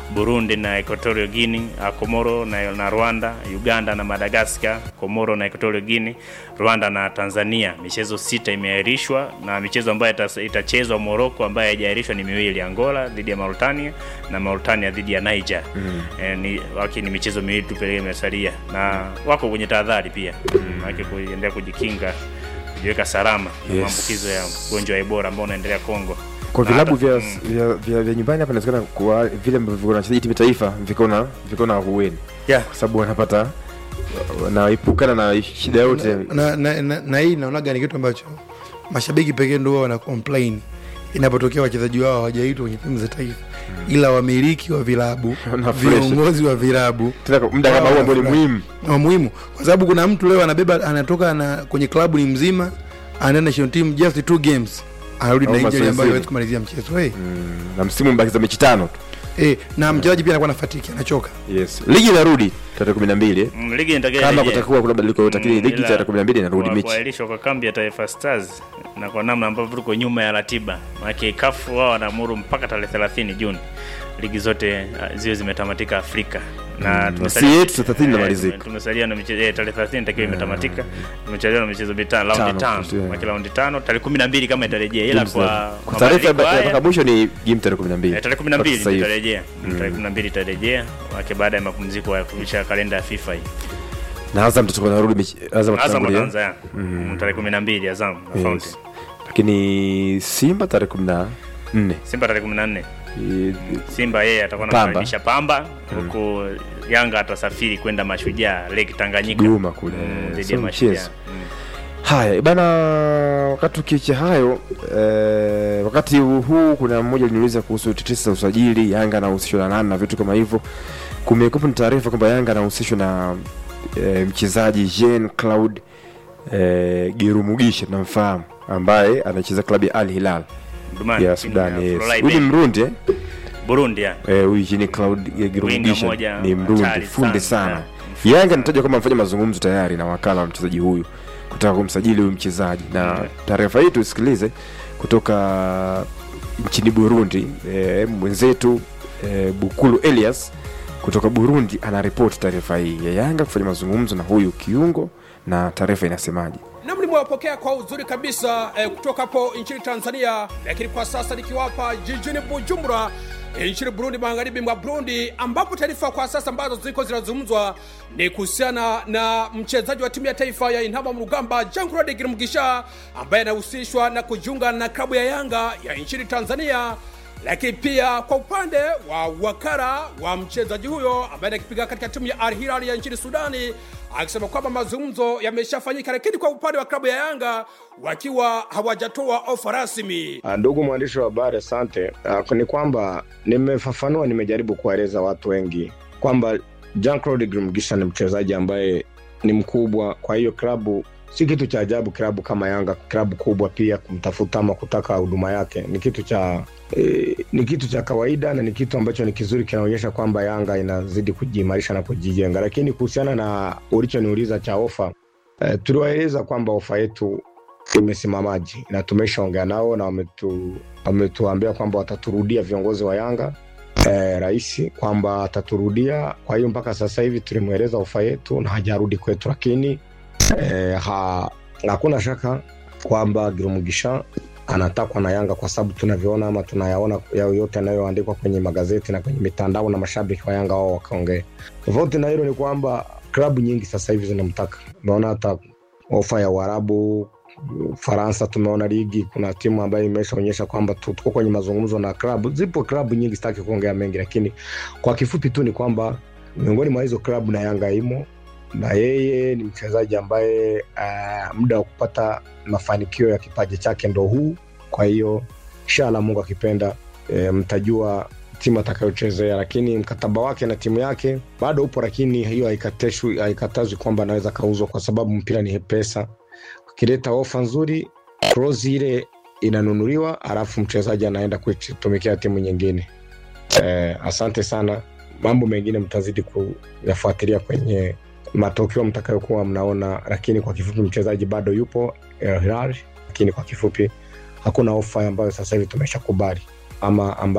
Burundi na Equatorial Guinea, uh, Komoro na, na Rwanda, Uganda na Madagascar, Komoro na Equatorial Guinea, Rwanda na Tanzania. Michezo sita imeahirishwa na michezo ambayo ita- itachezwa Morocco ambayo haijaahirishwa ni miwili, Angola dhidi ya Mauritania na Mauritania dhidi ya Niger. Mm. E, ni waki ni michezo miwili tu pekee imesalia na wako kwenye tahadhari pia. Mm. Waki kuendelea kujikinga kujiweka salama na Yes. maambukizo ya ugonjwa wa Ebola ambao unaendelea Kongo. kwa Na vilabu hata- vya, mm. vya, vya, vya nyumbani hapa inawezekana kwa vile ambavyo viko na wachezaji timu ya taifa viko na viko na hueni Yeah. kwa sababu wanapata wanaepukana na shida yote na, na, na, na hii naonaga ni kitu ambacho mashabiki pekee ndio wana complain inapotokea wachezaji wao hawajaitwa kwenye timu za taifa ila wamiliki wa vilabu Wana fresh. viongozi wa vilabu tena kwa muda kama huu ambao ni muhimu wa muhimu kwa sababu kuna mtu leo anabeba anatoka na kwenye klabu ni mzima anaenda national team just two games anarudi Au na injury mazoezini. ambayo hawezi kumalizia mchezo hey. Mm, na msimu mbakiza mechi tano tu hey. na mchezaji pia anakuwa na fatiki anachoka yes ligi inarudi tarehe kumi na mbili Mm, ligi inatakiwa kama irejee. kutakuwa kuna badiliko yote lakini Mm, ligi ila tarehe kumi na mbili inarudi kwa- mechi kuahirishwa kwa kambi ya Taifa Stars na kwa namna ambavyo tuko nyuma ya ratiba, maana kafu wao wanaamuru mpaka tarehe 30 Juni ligi zote uh, ziwe zimetamatika Afrika na na si yetu 30 eh, inamalizika. tume- tumesalia na michezo eh, tarehe 30 itakiwa imetamatika. Tumechelewa na michezo mitano, raundi Tano, tano, yeah. kwa kila raundi tano, tarehe 12 kama itarejea, ila kwa kwa taarifa ya mabadiliko ya haya- mpaka mwisho ni game tarehe kumi na mbili Eh, tarehe kumi na mbili itarejea tarehe kumi na mbili itarejea wake baada ya mapumziko ya kurudisha kalenda ya FIFA hii. na Azam tutakuwa narudi mechi Azam Azam tutatangulia. wataanza ya mm. tarehe kumi na mbili Azam na Yes. Fountain. lakini Simba tarehe kumi na nne Simba tarehe kumi na nne Eh, Simba yeye atakuwa Pamba. anakaribisha Pamba huku Yanga atasafiri kwenda Mashujaa Lake Tanganyika Kigoma kule. Mm, dhidi Sio ya Mashujaa mchezo. Mm. Haya bana, wakati tukiacha hayo eh, wakati huu kuna mmoja aliniuliza kuhusu tetesi za usajili, Yanga anahusishwa na nani na vitu kama hivyo. Kumekuwa na taarifa kwamba Yanga anahusishwa na eh, mchezaji Jean Claude eh, Gerumugisha, tunamfahamu ambaye anacheza klabu ya Al Hilal Dumani, ya timu Sudan. Yes. Florida Huyu ni Bay. Mrundi eh? Burundi ya Eh, huyu Jean Claude Gerumugisha moja ni Mrundi, hatari fundi sana. sana. Yeah. Yanga anatajwa kama amefanya mazungumzo tayari na wakala wa mchezaji huyu kutaka kumsajili huyu mchezaji, na Yeah. taarifa hii tusikilize kutoka nchini Burundi. E, mwenzetu e, Bukulu Elias kutoka Burundi anaripoti taarifa hii ya Yanga kufanya mazungumzo na huyu kiungo, na taarifa inasemaje? Nam nimewapokea kwa uzuri kabisa eh, kutoka hapo nchini Tanzania, lakini kwa sasa nikiwapa jijini Bujumbura eh, nchini Burundi, magharibi mwa Burundi, ambapo taarifa kwa sasa ambazo ziko zinazungumzwa ni kuhusiana na mchezaji wa timu ya taifa ya Intamba mu rugamba Jean Claude Girumugisha ambaye anahusishwa na kujiunga na klabu ya Yanga ya nchini Tanzania lakini pia kwa upande wa wakara wa mchezaji huyo ambaye anakipiga katika timu ya Al Hilal ya nchini Sudani, akisema kwamba mazungumzo yameshafanyika, lakini kwa upande wa klabu ya Yanga wakiwa hawajatoa ofa rasmi. Ah, Ndugu mwandishi wa habari, asante. Ah, Ni kwamba nimefafanua, nimejaribu kuwaeleza watu wengi kwamba Jean Claude Girumugisha ni mchezaji ambaye ni mkubwa, kwa hiyo klabu si kitu cha ajabu. Klabu kama Yanga, klabu kubwa pia, kumtafuta ama kutaka huduma yake ni kitu cha e, ni kitu cha kawaida na ni kitu ambacho ni kizuri, kinaonyesha kwamba Yanga inazidi kujiimarisha na kujijenga. Lakini kuhusiana na ulichoniuliza cha ofa e, tuliwaeleza kwamba ofa yetu imesimamaji na tumeshaongea nao na wametu, wametuambia kwamba wataturudia viongozi wa Yanga eh, rais kwamba ataturudia. Kwa hiyo mpaka sasa hivi tulimweleza ofa yetu na hajarudi kwetu, lakini eh, ha, hakuna shaka kwamba Girumugisha anatakwa na Yanga kwa sababu tunavyoona ama tunayaona yao yote yanayoandikwa kwenye magazeti na kwenye mitandao na mashabiki wa Yanga wao wakaongea. Tofauti na hilo ni kwamba klabu nyingi sasa hivi zinamtaka. Umeona hata ofa ya Uarabu, Ufaransa, tumeona ligi, kuna timu ambayo imeshaonyesha kwamba tu- tuko kwenye mazungumzo na klabu. Zipo klabu nyingi, sitaki kuongea mengi, lakini kwa kifupi tu ni kwamba miongoni mwa hizo klabu na Yanga imo na yeye ni mchezaji ambaye uh, muda wa kupata mafanikio ya kipaji chake ndo huu. Kwa hiyo inshallah, Mungu akipenda, e, mtajua timu atakayochezea, lakini mkataba wake na timu yake bado upo, lakini hiyo haikateshwi- haikatazwi kwamba anaweza kauzwa, kwa sababu mpira ni pesa. Ukileta ofa nzuri, clause ile inanunuliwa, alafu mchezaji anaenda kuitumikia timu nyingine. E, asante sana. Mambo mengine mtazidi kuyafuatilia kwenye matokeo mtakayokuwa mnaona, lakini kwa kifupi mchezaji bado yupo El Hilal, lakini kwa kifupi hakuna ofa ambayo sasa hivi tumeshakubali ama ambayo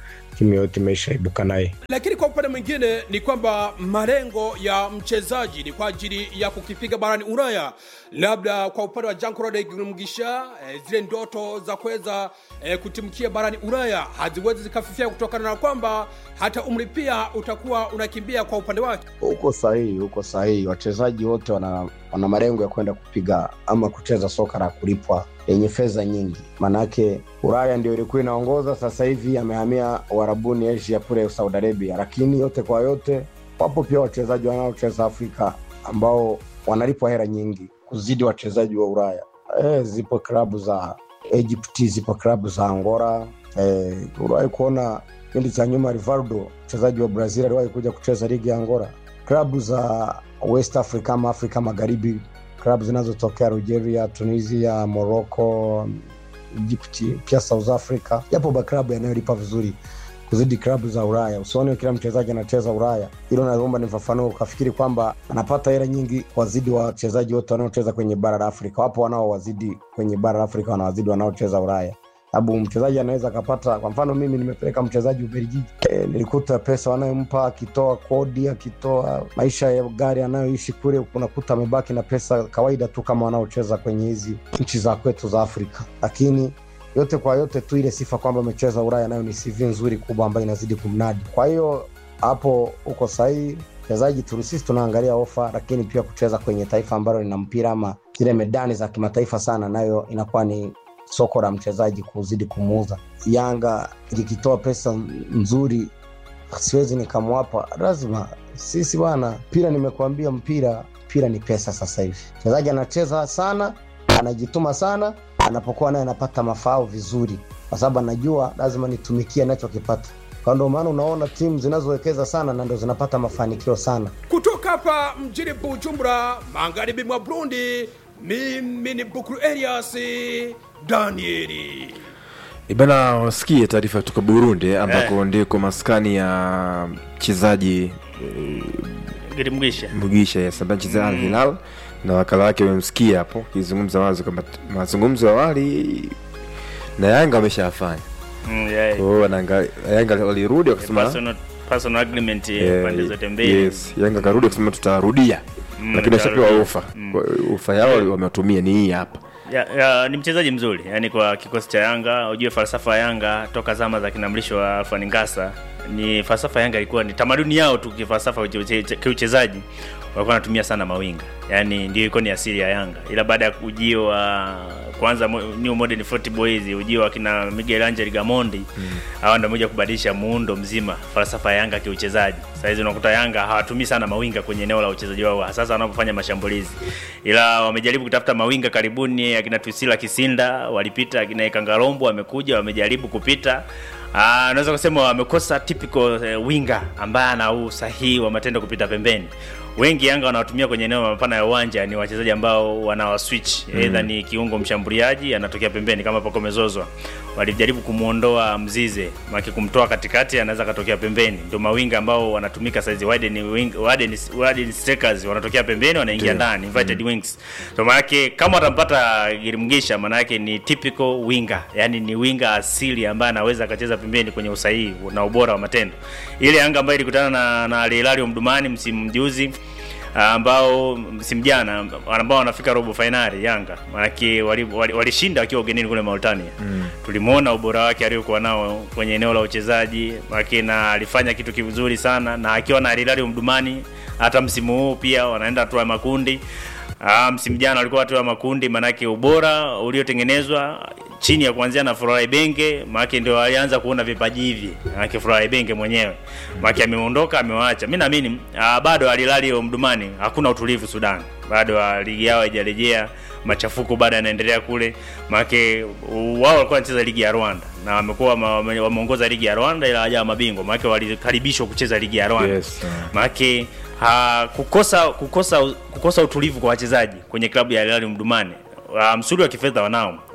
timu yoyote imeshaibuka naye lakini kwa upande mwingine ni kwamba malengo ya mchezaji ni kwa ajili ya kukipiga barani ulaya labda kwa upande wa jankrode mgisha eh, zile ndoto za kuweza eh, kutimkia barani ulaya haziwezi zikafifia kutokana na kwamba hata umri pia utakuwa unakimbia kwa upande wake Uko sahihi, uko sahihi. Wachezaji wote wana, wana malengo ya kwenda kupiga ama kucheza soka la kulipwa yenye fedha nyingi. Maanake Ulaya ndio ilikuwa inaongoza, sasa hivi amehamia Uarabuni, Asia kule Saudi Arabia. Lakini yote kwa yote, wapo pia wachezaji wanaocheza Afrika ambao wanalipwa hela nyingi kuzidi wachezaji wa Ulaya. E, zipo klabu za Egypt, zipo klabu za Angola. E, uliwahi kuona kipindi cha nyuma Rivaldo mchezaji wa Brazil aliwahi kuja kucheza ligi ya Angola. Klabu za West Africa ama Afrika Magharibi, klabu zinazotokea Algeria, Tunisia, Morocco, Egypt, pia South Africa, yapo maklabu yanayolipa vizuri kuzidi klabu za Ulaya. Usione kila mchezaji anacheza Ulaya, hilo naomba nifafanue, ukafikiri kwamba anapata hela nyingi wazidi wachezaji wote wanaocheza kwenye bara la Afrika. Wapo wanaowazidi kwenye bara la Afrika, wanawazidi wanaocheza Ulaya sababu mchezaji anaweza akapata kwa mfano mimi nimepeleka mchezaji ubelgiji e, nilikuta pesa wanayompa akitoa kodi akitoa maisha ya gari anayoishi kule unakuta amebaki na pesa kawaida tu kama wanaocheza kwenye hizi nchi za kwetu za afrika lakini yote kwa yote tu ile sifa kwamba amecheza ulaya nayo ni cv nzuri kubwa ambayo inazidi kumnadi kwa hiyo hapo uko sahihi mchezaji tu sisi tunaangalia ofa lakini pia kucheza kwenye taifa ambalo lina mpira ama zile medani za kimataifa sana nayo inakuwa ni soko la mchezaji kuzidi kumuuza. Yanga ikitoa pesa nzuri, siwezi nikamwapa, lazima sisi bwana, mpira nimekuambia, mpira mpira ni pesa. Sasa hivi mchezaji anacheza sana, anajituma sana, anapokuwa naye anapata mafao vizuri, kwa sababu anajua lazima nitumikie anachokipata. Kwa ndio maana unaona timu zinazowekeza sana na ndio zinapata mafanikio sana. kutoka hapa mjini bujumbura magharibi mwa burundi mimi ni bukuru elias danieli Ibana, wasikie taarifa kutoka Burundi ambako ndiko maskani ya mchezaji Girimgisha. Mugisha yes, ambaye anachezea Al Hilal na wakala wake wamemsikia hapo akizungumza wazi kwamba mazungumzo ya awali na Yanga wameshafanya. Mm, yeah. Kwa hiyo wanaanga- Yanga walirudi wakasema Personal, personal agreement eh, eh, pande zote mbili. yes, Yanga karudi wakasema tutarudia, Mm, lakini washapewa tutarudia. ofa. Kwa- Ofa yao wamewatumia ni hii hapa. ya, ya, ni mchezaji mzuri yani kwa kikosi cha Yanga. Ujue falsafa ya Yanga toka zama za kinamlisho wa Alfani Ngasa, ni falsafa ya Yanga ilikuwa ni tamaduni yao tu kifalsafa uche- uche- kiuchezaji, walikuwa wanatumia sana mawinga, yani ndio ilikuwa ni asili ya Yanga, ila baada ya ujio wa kwanza mo- new modern football hizi ujio wa kina Miguel Angel Gamondi hawa ndio moja kubadilisha muundo mzima falsafa ya Yanga kiuchezaji. Sasa hizi unakuta Yanga hawatumii sana mawinga kwenye eneo la uchezaji wao hasa wanapofanya mashambulizi, ila wamejaribu kutafuta mawinga karibuni, akina Twisila Kisinda walipita, akina Ikangarombo wamekuja, wamejaribu kupita Ah, naweza kusema wamekosa typical eh, winga ambaye ana usahihi wa matendo kupita pembeni. Wengi Yanga wanaotumia kwenye eneo mapana ya uwanja ni wachezaji ambao wanawa switch mm. Either ni kiungo mshambuliaji anatokea pembeni kama Pacome Zouzoua. Walijaribu kumuondoa Mzize, maki kumtoa katikati anaweza katokea pembeni. Ndio mawinga ambao wanatumika saizi wide ni wing wide ni wide ni strikers wanatokea pembeni wanaingia ndani invited wings. So maana yake kama watampata Girimgisha maana yake ni typical winger. Yaani ni winga asili ambaye anaweza akacheza pembeni kwenye usahihi na ubora wa matendo. Ile Yanga ambayo ilikutana na na Al Hilal Mdumani msimu juzi ambao msimu jana ambao wanafika robo fainali Yanga maanake walishinda wali, wali wakiwa ugenini kule Mauritania mm. tulimwona ubora wake aliokuwa nao kwenye eneo la uchezaji maanake na alifanya kitu kizuri sana na akiwa na Al Hilal Mdumani hata msimu huu pia wanaenda hatua ya makundi Ah, msimu jana walikuwa hatua ya makundi, manake ubora uliotengenezwa chini ya kuanzia na Furaha Ibenge, maana ndio alianza kuona vipaji hivi, maana Furaha Ibenge mwenyewe maana ameondoka, amewaacha. Mimi naamini ah, bado alilali Omdurman, hakuna utulivu Sudan, bado ah, ligi yao haijarejea, machafuko bado yanaendelea kule, maana wao walikuwa wanacheza ligi ya Rwanda na wamekuwa wame- wameongoza ligi ya Rwanda ila hawajawa mabingwa, maana walikaribishwa kucheza ligi ya Rwanda Yes, yeah. maanake ha, kukosa kukosa kukosa utulivu kwa wachezaji kwenye klabu ya Al Hilal Mdumani. Uh, msuri wa kifedha wanao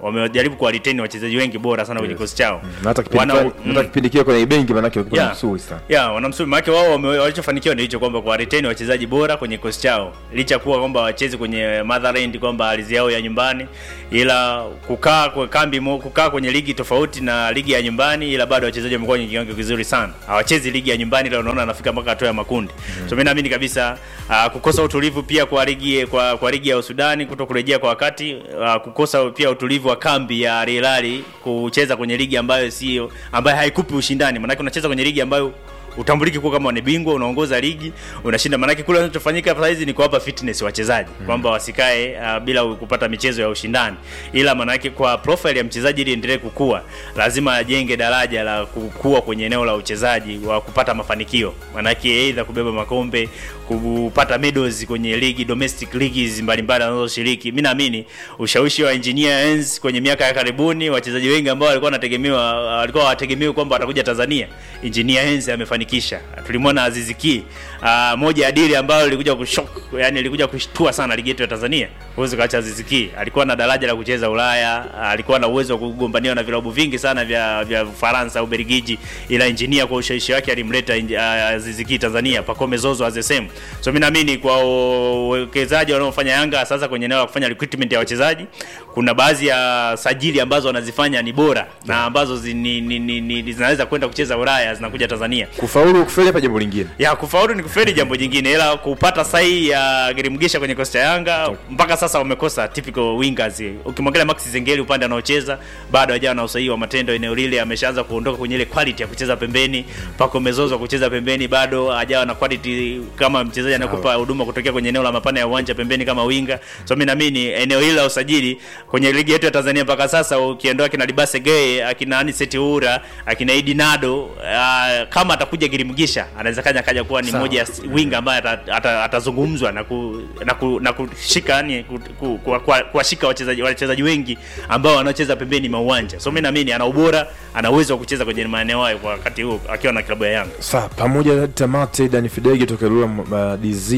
wamejaribu kuwa retain wachezaji wengi bora sana kwenye kikosi chao Na hata kipindi Wana- fulani- mm. hata kipindi kile kwenye benki manake walikuwa Yeah. msuri sana ya wanamsuri maake wao wame- walichofanikiwa ndio hicho kwamba kwa retain wachezaji bora kwenye kikosi chao licha kuwa kwamba wachezi kwenye motherland kwamba ardhi yao ya nyumbani ila kukaa kwa kambi mo, kukaa kwenye ligi tofauti na ligi ya nyumbani ila bado wachezaji wamekuwa kwenye kiwango kizuri sana hawachezi ligi ya nyumbani ila unaona anafika mpaka hatua ya makundi so mimi naamini kabisa uh, kukosa utulivu pia kwa ligi kwa, kwa ligi ya Usudani kuto kurejea kwa wakati uh, kukosa pia utulivu wa kambi ya Al Hilal kucheza kwenye ligi ambayo sio ambayo haikupi ushindani maanake unacheza kwenye ligi ambayo utambuliki kuwa kama ni bingwa unaongoza ligi unashinda maanake kule kinachofanyika sasa hizi ni kuwapa fitness wachezaji mm. kwamba wasikae uh, bila kupata michezo ya ushindani ila maanake kwa profile ya mchezaji ili endelee kukua lazima ajenge daraja la kukua kwenye eneo la uchezaji wa kupata mafanikio maanake aidha kubeba makombe kupata medals kwenye ligi domestic leagues mbalimbali anazoshiriki mi naamini ushawishi wa engineer Enzi kwenye miaka ya karibuni wachezaji wengi ambao walikuwa wanategemewa walikuwa hawategemewi kwamba watakuja Tanzania engineer Enzi amefanikisha tulimwona Aziz Ki uh, moja ya dili ambayo ilikuja kushok yani ilikuja kushtua sana ligi yetu ya Tanzania huwezi kaacha Aziz Ki alikuwa na daraja la kucheza Ulaya alikuwa na uwezo wa kugombaniwa na vilabu vingi sana vya vya Ufaransa au Belgiji ila engineer kwa ushawishi wake alimleta uh, Aziz Ki Tanzania Pacome Zozo as the same so mimi naamini kwa uwekezaji wanaofanya Yanga sasa kwenye eneo la kufanya recruitment ya wachezaji kuna baadhi ya sajili ambazo wanazifanya ni bora na ambazo zi, ni, ni, ni, ni, zinaweza kwenda kucheza Ulaya zinakuja Tanzania kufaulu kufeli hapa jambo lingine ya kufaulu ni kufeli jambo jingine ila kupata sahihi ya Girimgisha kwenye kosta ya Yanga mpaka sasa wamekosa typical wingers ukimwangalia Max Zengeli upande anaocheza bado hajawa na usahihi wa matendo eneo lile ameshaanza kuondoka kwenye ile quality ya kucheza pembeni pako mezozo kucheza pembeni bado hajawa na quality kama mchezaji anakupa huduma kutokea kwenye eneo la mapana ya uwanja pembeni kama winga so mimi naamini eneo hili la usajili kwenye ligi yetu ya Tanzania mpaka sasa ukiondoa kina Libase Gay akina Aniseti Ura akina Idi Nado uh, kama atakuja Girimgisha anaweza kaja kaja kuwa ni Sawa. moja ya winga ambaye ata- ata- atazungumzwa na ku, na, ku, na kushika yani ku, ku, ku, ku, kuwashika wachezaji wachezaji wengi ambao wanaocheza pembeni mwa uwanja so mimi naamini ana ubora ana uwezo wa kucheza kwenye maeneo hayo kwa wakati huo akiwa na klabu ya Yanga Sawa, pamoja na tamate Dani Fidege toka Lula uh,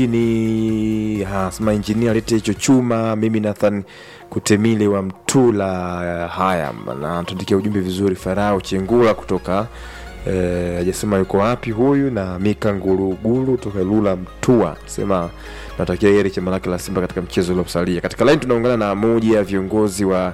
dizini hasema injinia lete hicho chuma. Mimi Nathan Kutemile wa Mtula uh, haya na tuandikia ujumbe vizuri. Farao Chengula kutoka eh, hajasema yuko wapi huyu, na Mika Nguruguru toka Lula Mtua sema natakia heri chama lake la Simba katika mchezo uliosalia. Katika line tunaungana na moja ya viongozi wa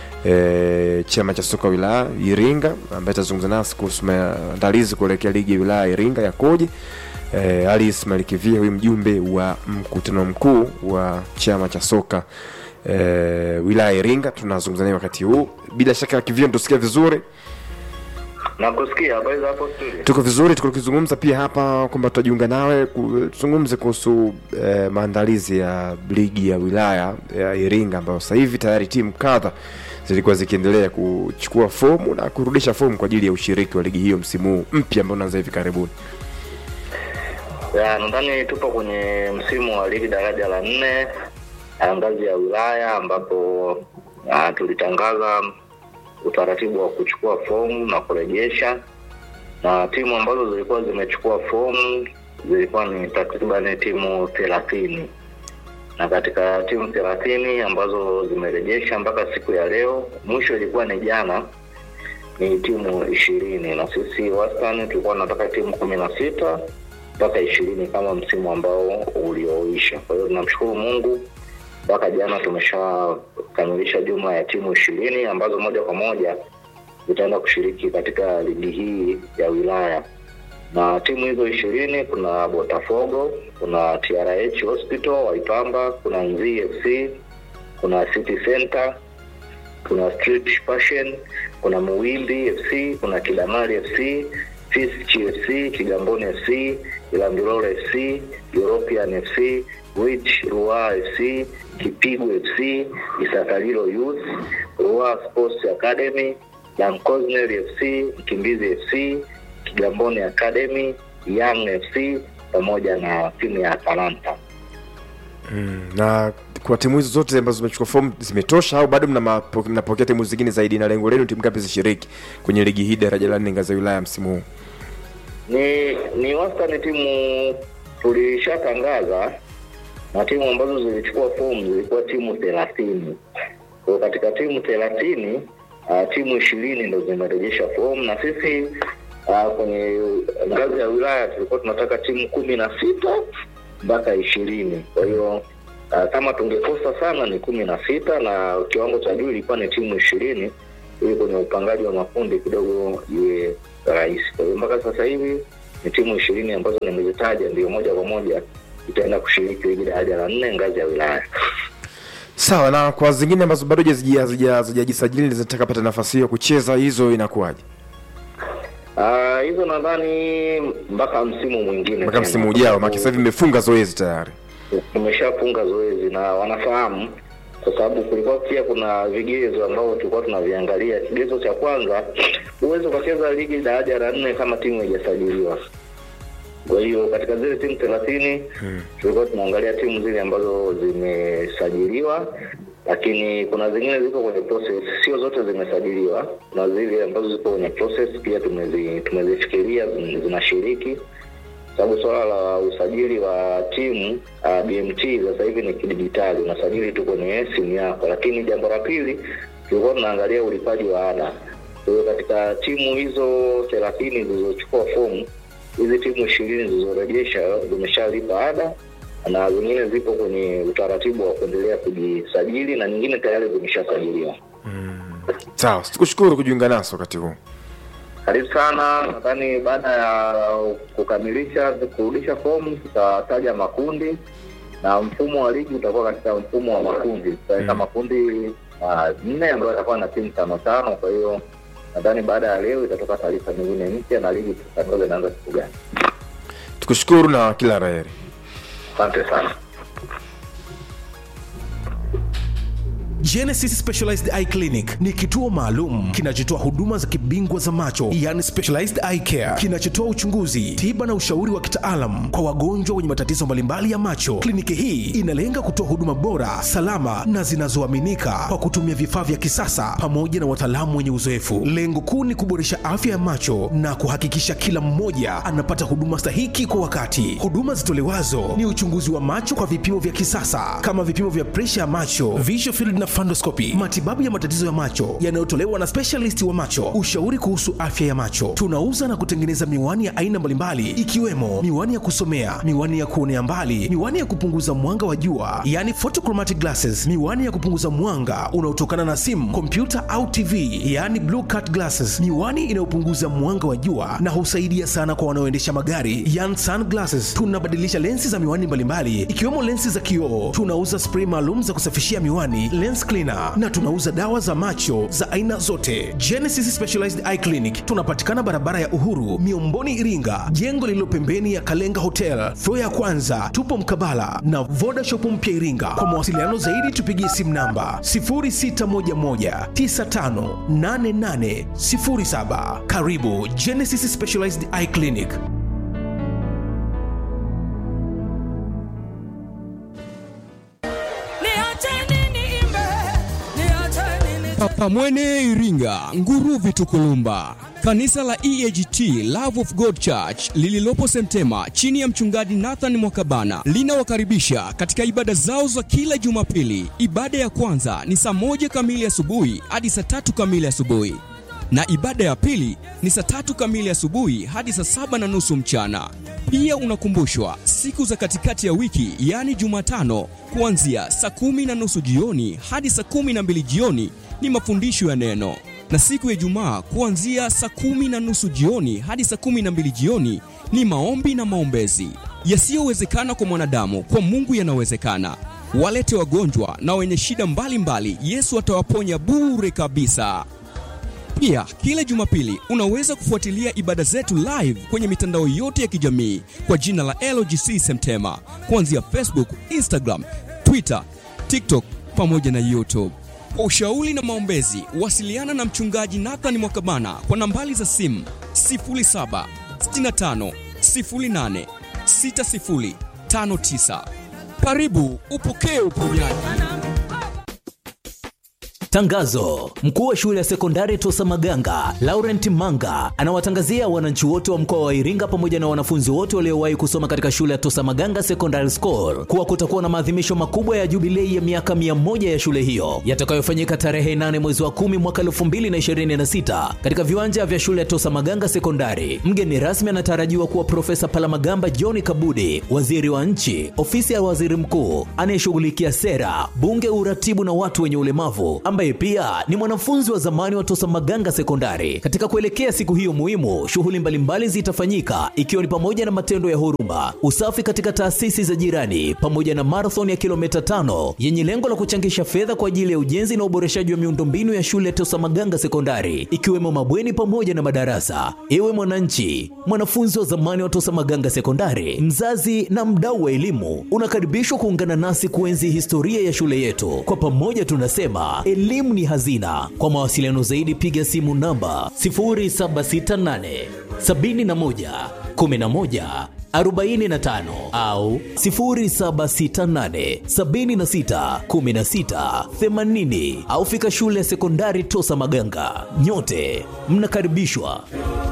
e, chama cha soka wilaya Iringa ambaye atazungumza nasi kuhusu maandalizi kuelekea ligi ya wilaya ya Iringa yakoje. E, Ali Ismail Kivia huyu mjumbe wa mkutano mkuu wa chama cha soka e, wilaya ya Iringa tunazungumza naye wakati huu. Bila shaka Kivia, tusikia vizuri, Nakusikia habari za hapo studio. tuko vizuri, tuko tukizungumza pia hapa kwamba tutajiunga nawe ku- tuzungumze kuhusu e, maandalizi ya ligi ya wilaya ya Iringa ambayo sasa hivi tayari timu kadha zilikuwa zikiendelea kuchukua fomu na kurudisha fomu kwa ajili ya ushiriki wa ligi hiyo msimu huu mpya ambao unaanza hivi karibuni. Ya, nadhani tupo kwenye msimu wa ligi daraja la nne ya ngazi ya wilaya ambapo ah, tulitangaza utaratibu wa kuchukua fomu na kurejesha, na timu ambazo zilikuwa zimechukua fomu zilikuwa ni takriban timu thelathini na katika timu thelathini ambazo zimerejesha mpaka siku ya leo, mwisho ilikuwa ni jana, ni timu ishirini na sisi wastani tulikuwa tunataka timu kumi na sita mpaka ishirini kama msimu ambao ulioisha. Kwa hiyo tunamshukuru Mungu mpaka jana tumeshakamilisha jumla ya timu ishirini ambazo moja kwa moja zitaenda kushiriki katika ligi hii ya wilaya na timu hizo ishirini kuna Botafogo, kuna TRH Hospital Waipamba, kuna Nzii FC, kuna City Center, kuna Street Passion, kuna Muwimbi FC, kuna Kidamari FC, Fiski FC, Kigamboni FC, Ilambilolo FC, European FC, Wich Ruaa FC, Kipigo FC, Isakalilo Youth, Ruaa Sports Academy, Damcosnel FC, Mkimbizi FC, Kigamboni Academy, Young FC pamoja na timu ya Atalanta. Na kwa timu hizo zote ambazo zimechukua fomu zimetosha au bado mna mapo- mnapokea timu zingine zaidi, na lengo lenu timu ngapi zishiriki kwenye ligi hii daraja la nne ngazi ya wilaya msimu huu? Ni ni wastani timu tulishatangaza na timu ambazo zilichukua fomu zilikuwa timu thelathini Kwa hiyo katika timu thelathini uh, timu ishirini ndo zimerejesha fomu na sisi uh, kwenye ngazi ya wilaya tulikuwa tunataka timu kumi na sita mpaka ishirini. Kwa hiyo uh, kama tungekosa sana ni kumi na sita na kiwango cha juu ilikuwa ni timu ishirini ili kwenye upangaji wa makundi kidogo iwe rahisi. Kwa hiyo mpaka sasa hivi ni timu ishirini ambazo nimezitaja ndio moja kwa moja itaenda kushiriki ligi daraja la nne ngazi ya wilaya. sawa na kwa zingine ambazo bado hazija- hazija- hazijajisajili zinataka pata nafasi hiyo ya kucheza hizo inakuwaje Ah, hizo nadhani mpaka msimu mwingine mpaka tena. msimu ujao maana sasa hivi imefunga zoezi tayari tumeshafunga zoezi na wanafahamu kwa sababu kulikuwa pia kuna vigezo ambavyo tulikuwa tunaviangalia. Kigezo cha kwanza, huwezi ukacheza ligi daraja la nne kama timu haijasajiliwa. Kwa hiyo katika zile timu thelathini tulikuwa tunaangalia timu zile ambazo zimesajiliwa, lakini kuna zingine ziko kwenye process, sio zote zimesajiliwa. Kuna zile ambazo ziko kwenye process pia tumezi, tumezifikiria zin- zinashiriki sababu swala la usajili wa timu uh, BMT sasa hivi ni kidijitali, unasajili tu kwenye simu yako. Lakini jambo la pili, tulikuwa tunaangalia ulipaji wa ada. Kwa hiyo katika timu hizo thelathini zilizochukua fomu, hizi timu ishirini zilizorejesha zimeshalipa ada na zingine zipo kwenye utaratibu wa kuendelea kujisajili na nyingine tayari zimeshasajiliwa. sawa tukushukuru kujiunga nasi wakati huu Karibu sana. Nadhani baada ya kukamilisha kurudisha fomu, tutataja makundi na mfumo wa ligi utakuwa katika mfumo wa makundi. Tutaweka makundi ah, nne ambayo yatakuwa na timu tano tano. Kwa hiyo nadhani baada ya leo itatoka taarifa nyingine mpya na ligi tutatangaza inaanza siku gani. tukushukuru na kila raheri Asante sana. Genesis Specialized Eye Clinic ni kituo maalum kinachotoa huduma za kibingwa za macho, yani specialized eye care, kinachotoa uchunguzi, tiba na ushauri wa kitaalam kwa wagonjwa wenye matatizo mbalimbali ya macho. Kliniki hii inalenga kutoa huduma bora, salama na zinazoaminika kwa kutumia vifaa vya kisasa pamoja na wataalamu wenye uzoefu. Lengo kuu ni kuboresha afya ya macho na kuhakikisha kila mmoja anapata huduma stahiki kwa wakati. Huduma zitolewazo ni uchunguzi wa macho kwa vipimo vya kisasa kama vipimo vya presha ya macho, visual field na fundoscopy, matibabu ya matatizo ya macho yanayotolewa na specialist wa macho, ushauri kuhusu afya ya macho. Tunauza na kutengeneza miwani ya aina mbalimbali ikiwemo miwani ya kusomea, miwani ya kuonea mbali, miwani ya kupunguza mwanga wa jua, yani photochromatic glasses, miwani ya kupunguza mwanga unaotokana na simu, kompyuta au TV, yani blue cut glasses, miwani inayopunguza mwanga wa jua na husaidia sana kwa wanaoendesha magari, yani sunglasses. Tunabadilisha lensi za miwani mbalimbali ikiwemo lensi za kioo. Tunauza spray maalum za kusafishia miwani, lens cleaner, na tunauza dawa za macho za aina zote. Genesis Specialized Eye Clinic tunapatikana barabara ya Uhuru, Miomboni, Iringa, jengo lililo pembeni ya Kalenga Hotel, floor ya kwanza. Tupo mkabala na Voda Shop mpya Iringa. Kwa mawasiliano zaidi tupigie simu namba 0611958807. Karibu Genesis Specialized Eye Clinic. Papamwene Iringa, Nguruvi Tukulumba. Kanisa la EAGT Love of God Church lililopo Semtema chini ya mchungaji Nathan Mwakabana linawakaribisha katika ibada zao za kila Jumapili. Ibada ya kwanza ni saa moja kamili asubuhi hadi saa tatu kamili asubuhi na ibada ya pili ni saa tatu kamili asubuhi hadi saa saba na nusu mchana. Pia unakumbushwa siku za katikati ya wiki, yaani Jumatano, kuanzia saa kumi na nusu jioni hadi saa kumi na mbili jioni ni mafundisho ya neno, na siku ya Ijumaa kuanzia saa kumi na nusu jioni hadi saa kumi na mbili jioni ni maombi na maombezi. Yasiyowezekana kwa mwanadamu, kwa Mungu yanawezekana. Walete wagonjwa na wenye shida mbalimbali, Yesu atawaponya bure kabisa. Pia kila Jumapili unaweza kufuatilia ibada zetu live kwenye mitandao yote ya kijamii kwa jina la LGC Semtema, kuanzia Facebook, Instagram, Twitter, TikTok pamoja na YouTube. Kwa ushauri na maombezi, wasiliana na mchungaji Nathan Mwakabana kwa nambari za simu 0765 08 6059. Karibu upokee uponyaji. Tangazo: mkuu wa shule ya sekondari Tosa Maganga Laurent Manga anawatangazia wananchi wote wa mkoa wa Iringa pamoja na wanafunzi wote waliowahi kusoma katika shule ya Tosa Maganga Secondary School kuwa kutakuwa na maadhimisho makubwa ya jubilei ya miaka mia moja ya shule hiyo yatakayofanyika tarehe 8 mwezi wa 10 mwaka 2026 katika viwanja vya shule ya Tosa Maganga Sekondari. Mgeni rasmi anatarajiwa kuwa Profesa Palamagamba John Kabudi, waziri wa nchi, ofisi ya waziri mkuu anayeshughulikia sera, bunge, uratibu na watu wenye ulemavu, ambaye pia ni mwanafunzi wa zamani wa Tosa Maganga Sekondari. Katika kuelekea siku hiyo muhimu, shughuli mbalimbali zitafanyika ikiwa ni pamoja na matendo ya huruma, usafi katika taasisi za jirani, pamoja na marathon ya kilomita tano yenye lengo la kuchangisha fedha kwa ajili ya ujenzi na uboreshaji wa miundombinu ya shule ya Tosa Maganga Sekondari, ikiwemo mabweni pamoja na madarasa. Ewe mwananchi, mwanafunzi wa zamani wa Tosa Maganga Sekondari, mzazi na mdau wa elimu, unakaribishwa kuungana nasi kuenzi historia ya shule yetu. Kwa pamoja tunasema elimu ni hazina. Kwa mawasiliano zaidi, piga simu namba 0768 71 11 45 au 0768 76 16 80 au fika shule ya sekondari Tosa Maganga. Nyote mnakaribishwa.